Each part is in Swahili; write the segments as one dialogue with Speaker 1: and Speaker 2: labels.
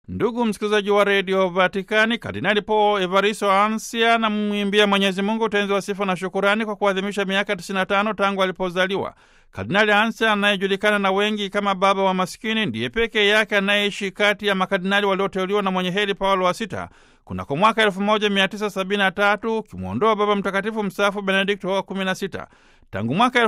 Speaker 1: Ndugu msikilizaji wa redio Vatikani, Kardinali Paul Evaristo Ansia anamwimbia Mwenyezi Mungu utenzi wa sifa na shukurani kwa kuadhimisha miaka 95 tangu alipozaliwa. Kardinali Ansia anayejulikana na wengi kama baba wa maskini ndiye pekee yake anayeishi kati ya makardinali walioteuliwa na mwenye heri Paulo wa sita kunako mwaka 1973 ukimwondoa Baba Mtakatifu mstaafu Benedikto wa 16. Tangu mwaka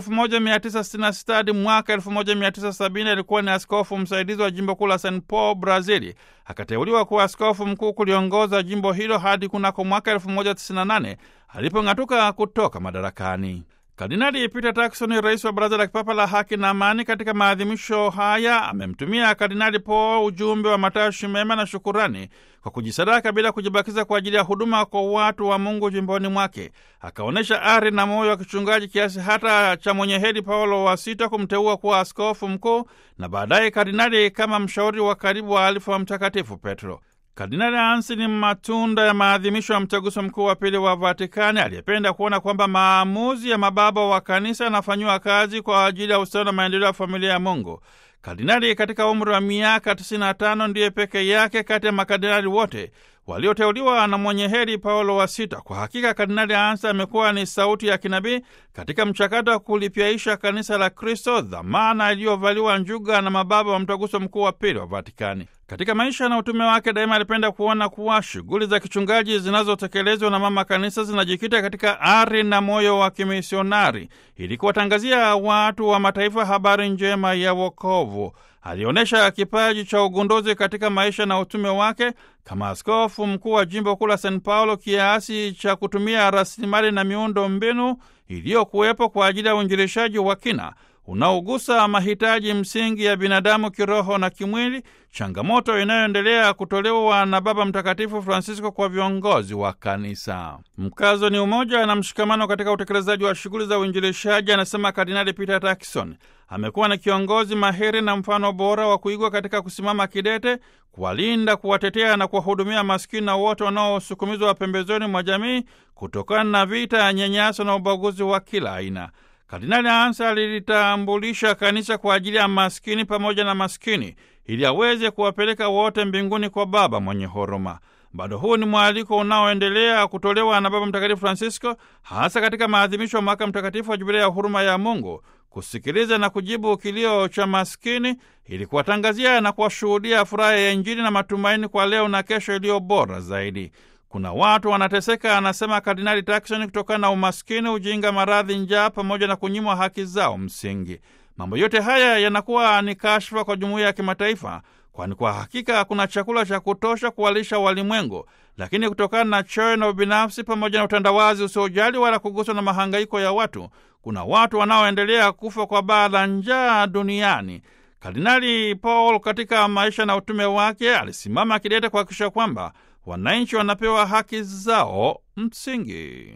Speaker 1: 1966 hadi mwaka 1970 alikuwa ni askofu msaidizi wa jimbo kuu la San Paul, Brazili. Akateuliwa kuwa askofu mkuu kuliongoza jimbo hilo hadi kunako mwaka 1998 alipong'atuka kutoka madarakani. Kardinali Peter Turkson, rais wa Baraza la Kipapa la Haki na Amani, katika maadhimisho haya amemtumia Kardinali Paul ujumbe wa matashi mema na shukurani kwa kujisadaka bila kujibakiza kwa ajili ya huduma kwa watu wa Mungu jimboni mwake. Akaonyesha ari na moyo wa kichungaji kiasi hata cha mwenye heri Paulo wa sita kumteua kuwa askofu mkuu na baadaye kardinali kama mshauri wa karibu wa alifu wa Mtakatifu Petro. Kardinali Ansi ni matunda ya maadhimisho ya mtaguso mkuu wa pili wa Vatikani, aliyependa kuona kwamba maamuzi ya mababa wa kanisa yanafanyiwa kazi kwa ajili ya ustawi na maendeleo ya familia ya Mungu. Kardinali katika umri wa miaka 95 ndiye peke yake kati ya makardinali wote walioteuliwa na mwenye heri Paulo wa sita. Kwa hakika Kardinali Ansa amekuwa ni sauti ya kinabii katika mchakato wa kulipyaisha kanisa la Kristo, dhamana iliyovaliwa njuga na mababa wa mtaguso mkuu wa pili wa Vatikani. Katika maisha na utume wake daima alipenda kuona kuwa shughuli za kichungaji zinazotekelezwa na mama kanisa zinajikita katika ari na moyo wa kimisionari ili kuwatangazia watu wa mataifa habari njema ya wokovu. Alionyesha kipaji cha ugunduzi katika maisha na utume wake kama askofu mkuu wa jimbo kuu la San Paulo, kiasi cha kutumia rasilimali na miundo mbinu iliyokuwepo kwa ajili ya uinjilishaji wa kina unaogusa mahitaji msingi ya binadamu kiroho na kimwili, changamoto inayoendelea kutolewa na Baba Mtakatifu Francisco kwa viongozi wa kanisa. Mkazo ni umoja na mshikamano katika utekelezaji wa shughuli za uinjilishaji, anasema Kardinali Peter Turkson. Amekuwa ni kiongozi mahiri na mfano bora wa kuigwa katika kusimama kidete, kuwalinda, kuwatetea na kuwahudumia maskini na wote wanaosukumizwa pembezoni mwa jamii kutokana na vita ya nyanyaso na ubaguzi wa kila aina. Kardinali Ansa alilitambulisha kanisa kwa ajili ya maskini pamoja na maskini ili aweze kuwapeleka wote mbinguni kwa Baba mwenye huruma. Bado huu ni mwaliko unaoendelea kutolewa na Baba Mtakatifu Francisco, hasa katika maadhimisho ya mwaka mtakatifu wa Jubilei ya huruma ya Mungu, kusikiliza na kujibu kilio cha maskini ili kuwatangazia na kuwashuhudia furaha ya Injili na matumaini kwa leo na kesho iliyo bora zaidi. Kuna watu wanateseka, anasema Kardinali Turkson, kutokana na umaskini, ujinga, maradhi, njaa pamoja na kunyimwa haki zao msingi. Mambo yote haya yanakuwa ni kashfa kwa jumuiya ya kimataifa, kwani kwa hakika hakuna chakula cha kutosha kuwalisha walimwengu. Lakini kutokana na choyo na ubinafsi pamoja na utandawazi usiojali wala kuguswa na mahangaiko ya watu, kuna watu wanaoendelea kufa kwa baa la njaa duniani. Kardinali Paul katika maisha na utume wake alisimama kidete kuhakikisha kwamba wananchi wanapewa haki zao msingi.